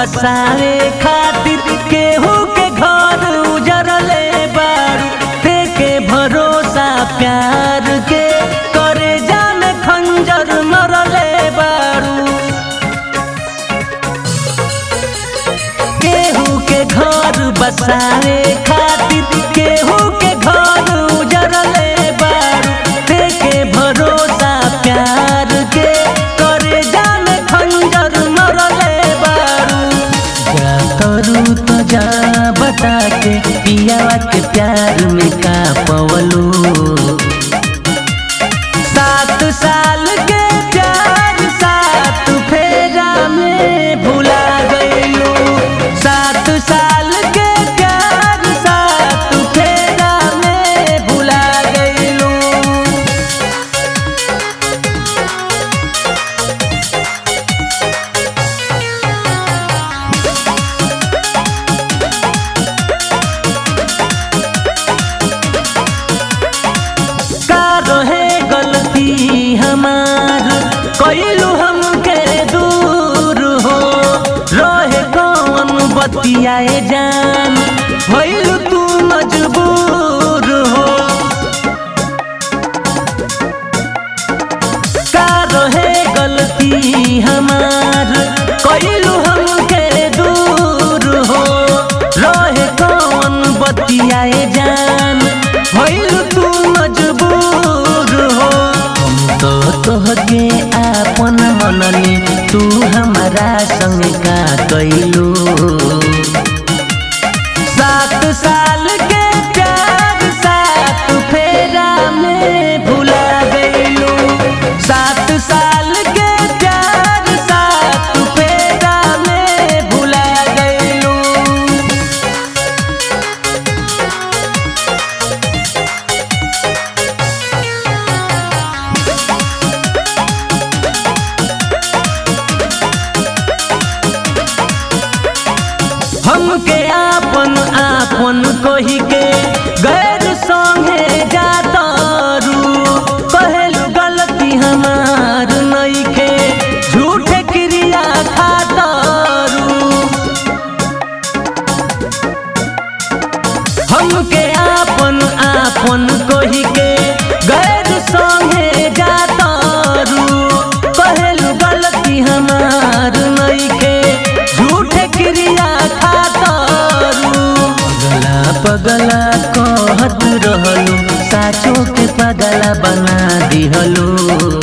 बसावे खातिर केहू के घर उजरले बारू फेके भरोसा प्यार के करे जान खंजर मरले बारू केहू के घर बसावे खातिर केहू के घर उजरले बारू फेके भरोसा प्यार के करे जान खंजर मरले बारू जा करू तो जा बता के पियावा के प्यार में का पवलू सात साल के प्यार सात फेरा में भुला गईलू सात साल के प्यार सात फेरा में भुला गईलू का रहे गलती हमार कैलू हमके दूर हो रहे कौन बतियाए जान भइलू तू मजबूर हो का रहे गलती हमार कैलू हमके दूर हो रहे कौन बतियाए जान भइलू तू मजबूर हो हम तो तोहके आपन मनली तू हमारा संग का कैलू सात साल के प्यार सात फेरा में भुला गईलू सात साल के प्यार सात फेरा में भुला गईलू हमके आपन आपन कही के गैर संगे जातारू कहलू गलती हमार नइखे झूठे क्रिया खातारू हमके आपन आपन कही के गैर संगे जातारू कहलू गलती हमार नइखे झूठे क्रिया खातारू पगला पगला कहत रहलू साचो के पगला बना दिहलू